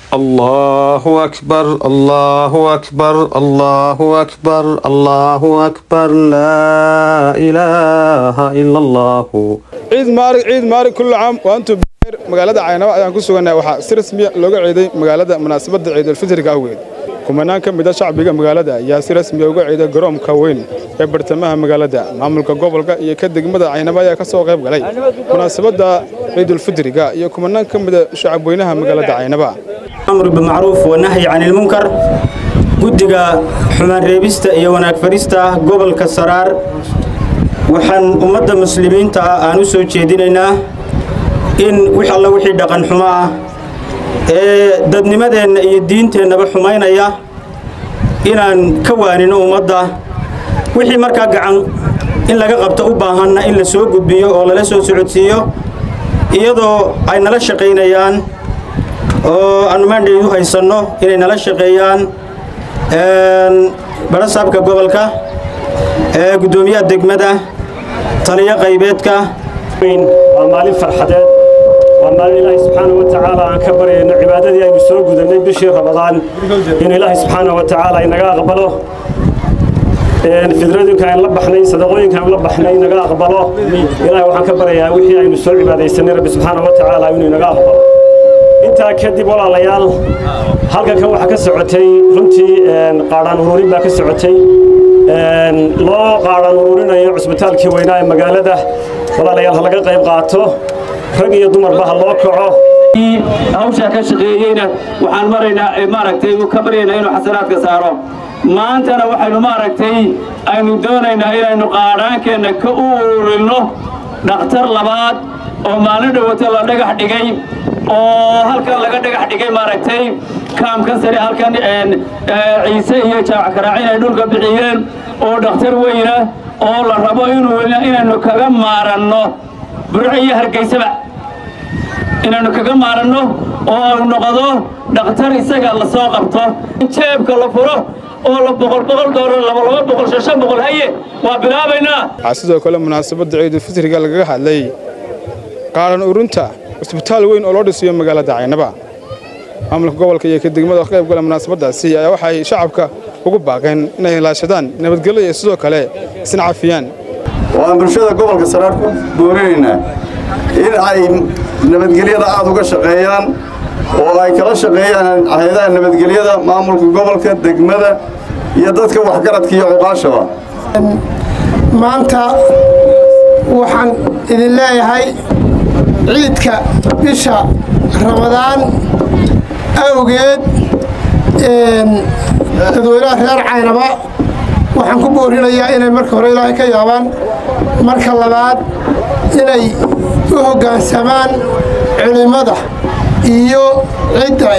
الله أكبر الله أكبر الله أكبر الله أكبر لا إله إلا الله ciid maalig ciid maalig kulli caam wa antum bikayr magaalada caynaba ayaan ku sugannahay waxaa si rasmiya looga ciiday magaalada munaasabadda ciidulfitriga awgeed kumanaan ka mida shacbiga magaalada ayaa si rasmiya uga ciiday garoonka weyn ee bartamaha magaalada maamulka gobolka iyo ka degmada caynaba ayaa ka soo qayb galay munaasabadda ciidulfitriga iyo kumanaan ka mida shacabweynaha magaalada caynaba amr bimacruuf wanahyi can ilmunkar guddiga xumaan reebista iyo wanaag farista gobolka saraar waxaan ummadda muslimiinta ah aan u soo jeedinaynaa in wix alla wixii dhaqan xumo ah ee dadnimadeenna iyo diinteennaba xumaynaya inaan ka waanino ummadda wixii markaa gacan in laga qabto u baahanna in la soo gudbiyo oo lala soo socodsiiyo iyadoo ay nala shaqaynayaan oo aanu maandheedu haysanno inay nala shaqeeyaan barasaabka gobolka guddoomiyaha degmada taliyo qaybeedka waa maalin farxadeed waa maalin ilaahay subxaana wa tacaala aan ka baryayno cibaadadii aynu soo gudannay bishii ramadaan in ilaahay subxaana wa tacaala inaga aqbalo fidradinka aan la baxnay sadaqooyinka aan la baxnay inaga aqbalo ilaahay waxaan ka baryayaa wixii aynu soo cibaadaysanay rabbi subxaana wa tacaala inuu inaga aqbalo intaa kadib walaalayaal halkankan waxaa ka socotay runtii qaadhaan ururin baa ka socotay loo qaadhaan ururinayo cusbitaalkii weynaa ee magaalada walaalayaal ha laga qayb qaato rag iyo dumarba ha loo kaco hawshaa ka shaqeeyeyna waxaan maraynaa maaragtay ka baryaynaa inuu xasanaadka saaro maantana waxaynu maaragtay aynu doonaynaa inaynu qaadhaankeenna ka u ururinno dhakhtar labaad oo maalin dhowata la dhagax dhigay oo halkan laga dhagax dhigay maaragtay kaamkan sare halkan ciise iyo jaac karaacin ay dhulka bixiyeen oo dhakhtar weyna oo la rabo inuu inaynu kaga maaranno burco iyo hargeysaba inaynu kaga maaranno oo uu noqdo dhakhtar isaga la soo qabto jeebka la furo oo la boqol boqol doolar laba laba boqol shan shan boqol haye waa bilaabaynaa waxaa sidoo kale munaasabadda ciidulfitriga lagaga hadlay qaaran urunta cusbitaal weyn oo loo dhisiyo magaalada caynaba maamulka gobolka iyo ka degmada ka qayb gala munaasabaddaasi ayaa waxay shacabka ugu baaqeen inay ilaashadaan nabadgelyo iyo sidoo kale isna cafiyaan waan bulshada gobolka saraar ku boorinaynaa in ay nabadgelyada aad uga shaqeeyaan oo ay kala shaqeeyaan hay-adaha nabadgelyada maamulka gobolka degmada iyo dadka waxgaradka iyo cuqaashaba maanta waxaan idin leeyahay ciidka bisha ramadaan awgeed dadweynaha reer caynaba waxaan ku boorinayaa inay marka hore ilaahay ka yaabaan marka labaad inay u hoggaansamaan culimmada iyo cidda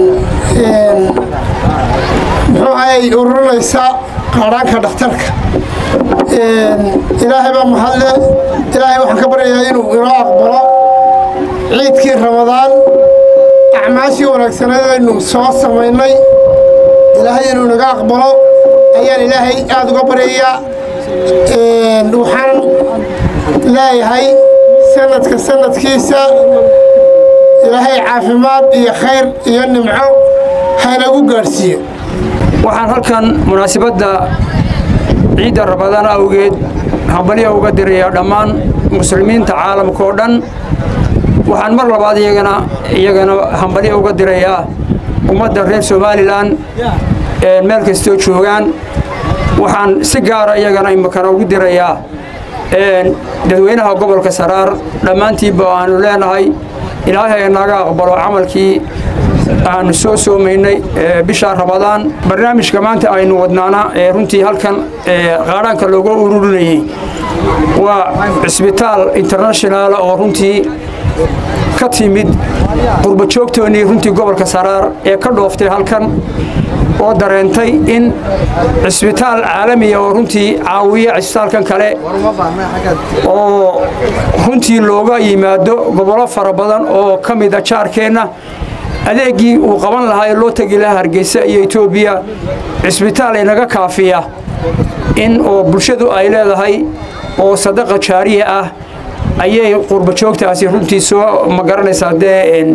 muxuu ahayy ururinaysa qaadhaanka dhakhtarka ilaahay baa mahadle ilaahay waxaan ka baryayaa inuu inoo aqbalo ciidkii ramadaan acmaashii wanaagsaneed aynu soo samaynay ilaahay inuu naga aqbalo ayaan ilaahay aada uga baryayaa waxaan leeyahay sanadka sanadkiisa ilaahay caafimaad iyo khayr iyo nimco haynagu gaadhsiiyo waxaan halkan munaasabadda ciidda ramadaan awgeed hambalya uga dirayaa dhammaan muslimiinta caalamka oo dhan waxaan mar labaad iyagana iyagana hambalyo uga dirayaa ummadda reer somalilan meel kastoo joogaan waxaan si gaara iyagana imakana ugu dirayaa dadweynaha gobolka saraar dhammaantiinba aanu leenahay ilaahay naga aqbalo camalkii aanu soo soomaynay bisha ramadaan barnaamijka maanta aynu wadnaana ee runtii halkan qaadhaanka looga ururinayey waa cisbitaal international oo runtii ka timid qurbajoogtoonnii runtii gobolka saraar ee ka dhooftay halkan oo dareentay in cisbitaal caalamiya oo runtii caawiya cisbitaalkan kale oo runtii looga yimaado gobollo fara badan oo ka mida jaarkeenna adeeggii uu qaban lahaa ee loo tegi lahaa hargeysa iyo etoobiya cisbitaal inaga kaafiya in oo bulshadu ay leedahay oo sadaqa jaariya ah ayay qurbajoogtaasi runtii soo ma garanaysaa dee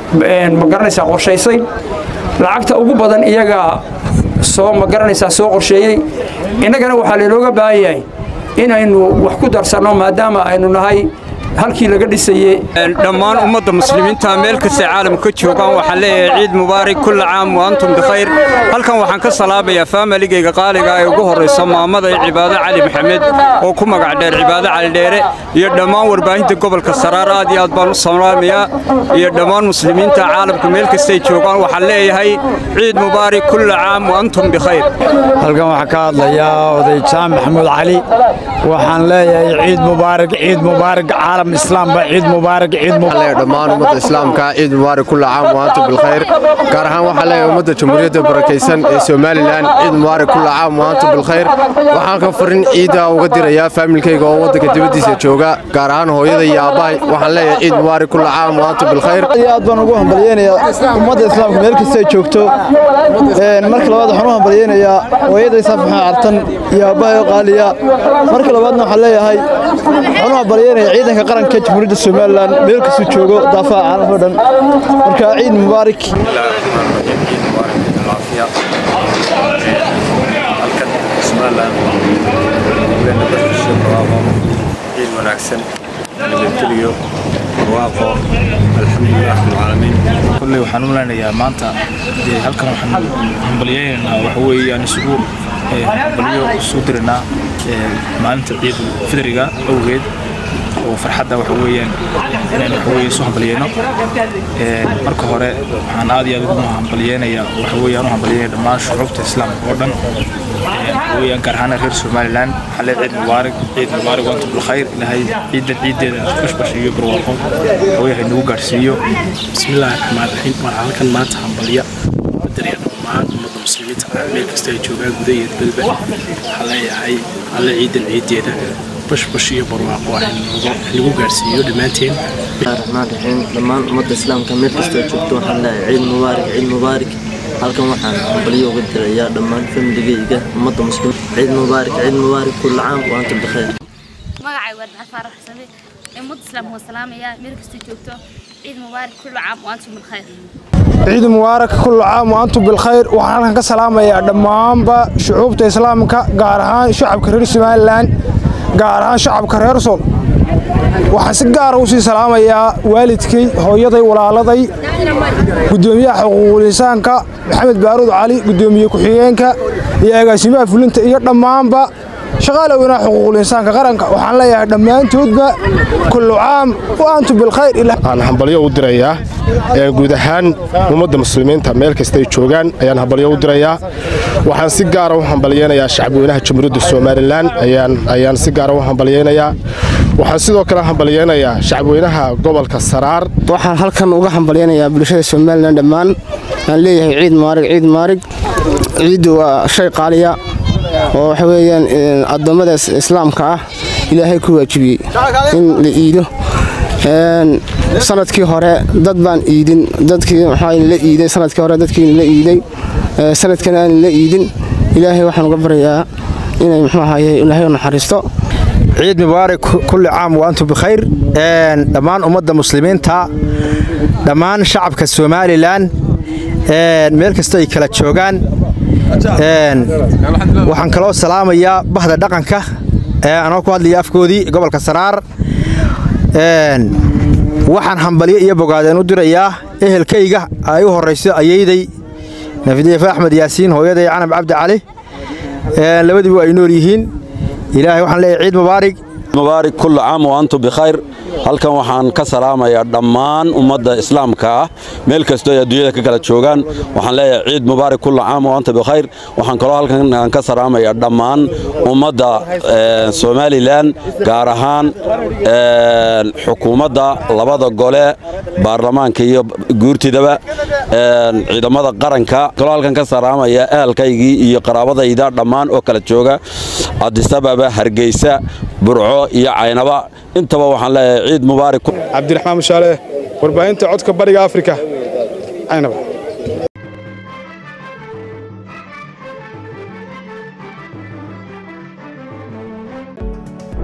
ma garanaysaa qorshaysay lacagta ugu badan iyagaa soo ma garanaysaa soo qorsheeyey innagana waxaa laynooga baahan yahay inaynu wax ku darsanno maadaama aynu nahay halkii laga dhisayey dhammaan ummadda muslimiinta meel kastay caalamka ka joogaan waxaan leeyahay ciid mubaarak kulla caam wa antum bikhayr halkan waxaan ka salaabayaa faamiligayga qaaliga ee ugu horraysa maamada ee cibaado cali maxamed oo ku magac dheer cibaado cali dheere iyo dhammaan warbaahinta gobolka saraar aad iyo aad baan u salaamayaa iyo dhammaan muslimiinta caalamka meel kastay joogaan waxaan leeyahay ciid mubaarak kulla caam wa antum bikhayr halkan waxaa ka hadlayaa oday jaan maxamuud cali waxaan leeyahay ciid mubaarak ciid mubaarak caalam islaam ba ciid mubaarak ciid mubaarak dhammaan ummadda islaamka ciid mubaarak kulla caam wa antum bilkhayr gaar ahaan waxaan leeyahay ummadda jamhuuriyadda barakaysan ee somalilan ciid mubaarak kulla caam wa antum bilkhayr waxaan ka farin ciidda uga dirayaa faamilkayga oo waddanka dibaddiisa jooga gaar ahaan hooyada iyo aabbahay waxaan leeyahay ciid mubaarak kulla caam wa antum bilkhayr aad baan ugu hambalyeynayaa ummadda islaamka meel kasta ay joogto marka labaad waxaan u hambalyeynayaa hooyaday saafaxa cartan iyo aabbahay oo qaaliya marka labaadna waxaan leeyahay waxaan u hambalyeynayaa ciidanka qaranka jamhuuriyadda somalilan meel kastuu joogo daafaha caalamka o dhan marka ciid mubaarak ciid wanaagsan nabadgeliyo barwaaqo alxamdulilah rabbilcaalamiin kolley waxaan u maleynayaa maanta dee halkan waxaan hambalyeynaynaa waxa weeye aan isugu hambalyo isu diranaa maalinta ciid fidriga awgeed oo farxadda waxa weeyaan inaan waxa weeye isu hambalyeyno marka hore waxaan aad iyo aad ugu hambalyeynayaa waxa weeye aan u hambalyeynaya dhammaan shucuubta islaamka oo dhan ويان كرهانا غير سوماليلاند حلي عيد مبارك عيد مبارك وانتم بالخير لهي عيد العيد كش باش يبر وقو ويا هنو غارسيو بسم الله الرحمن الرحيم waxaan halkan maanta hambaliya badariyada dhammaan ummadda muslimiinta meel kasta ay joogaan gudaha iyo dibadba waxaa leeyahay alle ciidan ciideeda bashbash iyo barwaaqo nagu gaarsiiyo dhammaanteen raxmaan raxiim dhammaan ummadda islaamka meel kasta ay joogto waxaan leeyahay ciid mubaarak ciid mubaarak halkan waxaan hambalyo uga dirayaa dhammaan famligayga ummadda muslim ciid mubaarak ciid mubaarak kulla caam wa antum bikhayr magacay waa dacad faarax xusame ummadda islaamka waa salaamayaa meel kasta joogto ciid mubaarak kulla caam wa antum bilkhayr ciid mubaarak kullu caam wa antum bilkhayr waxaan halkan ka salaamayaa dhammaanba shucuubta islaamka gaar ahaan shacabka reer somalilan gaar ahaan shacabka reer sool waxaan si gaara u sii salaamayaa waalidkay hooyaday walaaladay gudoomiyaha xuquuqul insaanka maxamed baaruud cali gudoomiye ku-xigeenka iyo agaasimaha fulinta iyo dhammaanba shaqaale weynaha xuquuqul insaanka qaranka waxaan leeyahay dhammaantoodba kullu caam wa antum bilkhayr aan hambalyo u dirayaa guud ahaan ummadda muslimiinta meel kasta ay joogaan ayaan hambalyo u dirayaa waxaan si gaara u hambalyeynayaa shacabweynaha jamhuuriyadda somalilan ayaan si gaara u hambalyeynayaa waxaan sidoo kale hambalyeynayaa shacabweynaha gobolka saraar waxaan halkan uga hambalyeynayaa bulshada somalilan dhammaan aan leeyahay ciid maarig ciid maarig ciiddu waa shay qaaliya oo waxa weeyaan addoommada islaamka ah ilaahay ku waajibiyey in la iido sanadkii hore dad baan iidin dadkii waxaa la iiday sanadkii hore dadkii la iiday sanadkan aan la iidin ilaahay waxaan uga baryayaa inay muxuu ahaye ilaahay u naxariisto ciid mubaarak kulli caam wa antum bikhayr dhammaan ummadda muslimiinta dhammaan shacabka somalilan meel kasta ay kala joogaan waxaan kaloo salaamayaa bahda dhaqanka anoo ku hadlaya afkoodii gobolka saraar waxaan hambalyo iyo bogaadeen u dirayaa ehelkayga ay u horrayso ayayday nafidiife axmed yaasiin hooyaday canab cabdi cali labadiibu ay nool yihiin ilaahay waxaan leeyahay ciid mubaarig mubaarak kullu caam wa antum bikhayr halkan waxaan ka salaamayaa dhammaan ummadda islaamka ah meel kastoo ay adduunyada ka kala joogaan waxaan leeyahay ciid mubaarak kullu caam wa antum bikhayr waxaan kaloo halkan aan ka salaamayaa dhammaan ummadda somalilan gaar ahaan xukuumadda labada gole baarlamaanka iyo guurtidaba ciidamada qaranka kaloo halkan ka salaamaya ehelkaygii iyo qaraabadayda dhammaan oo kala jooga adisababa hargeysa burco iyo caynaba intaba waxaan leeyahay ciid mubaarak cabdiraxmaan mushaale warbaahinta codka bariga afrika caynaba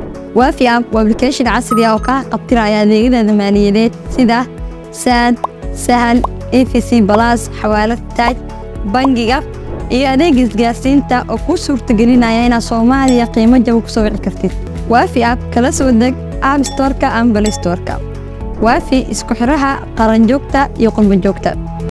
waafi app waa application casri ah oo kaa qabtiraya adeegyada maaliyadeed sida saad sahal efc balas xawaalad taaj bangiga iyo adeega isgaarsiinta oo kuu suurtagelinaya inaad soomaaliya qiimo jaba ku soo wici kartid waafi app kala soo deg app storeka ama balistoreka waafi isku xiraha qaranjoogta iyo qurbanjoogta